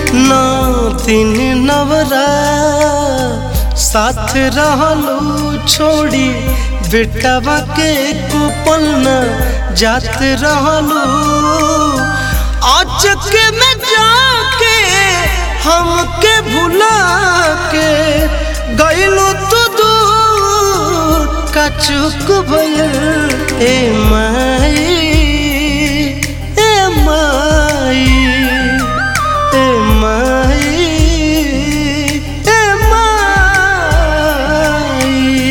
नौ दिन नवरा साथ रहलू छोड़ी बेटवा के कुपन जात रहलू अचक में जाके हमके भुला के गईलू तू दूर का चुक भइल ए माई ए माई ए माई ए माई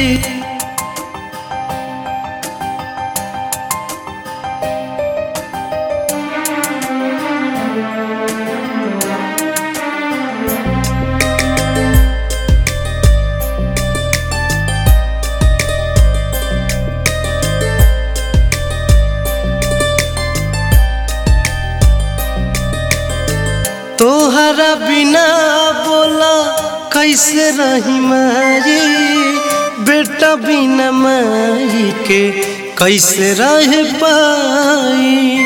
तोहरा बिना बोला कैसे रही माई बेटा बिना माई के कैसे रह पाई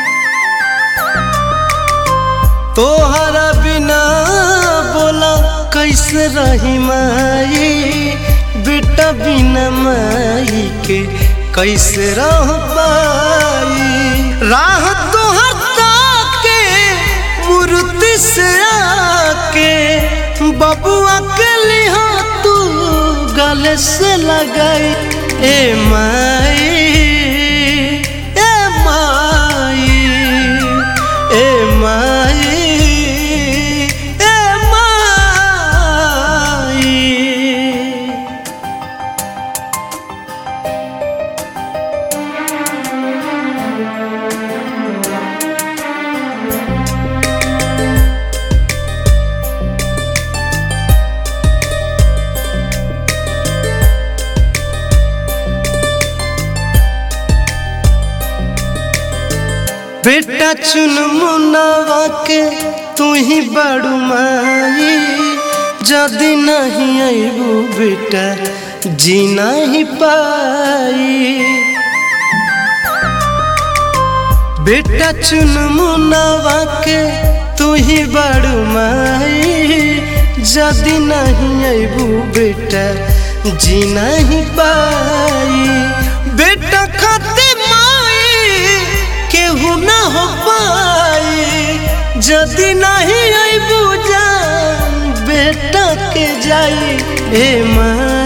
तोहरा बिना बोला कैसे रही माई बेटा बिना माई के कैसे रह पाई राह तोहर के मूर्ति से आके बबुआ के लिहा तू गले से लगाई ए माई ए माई ए माई ए माई बेटा चुन मुनावा के तू ही बड़ू माई जदि नहीं अबू बेटा जी नहीं पाई बेटा चुन मुनावा के तू ही बड़ू माई जदि नहीं अबू बेटा जी नहीं पाई बेटा खाते माई केहू न हो पाई जदि नहीं अबू जान बेटा के जाई ए माँ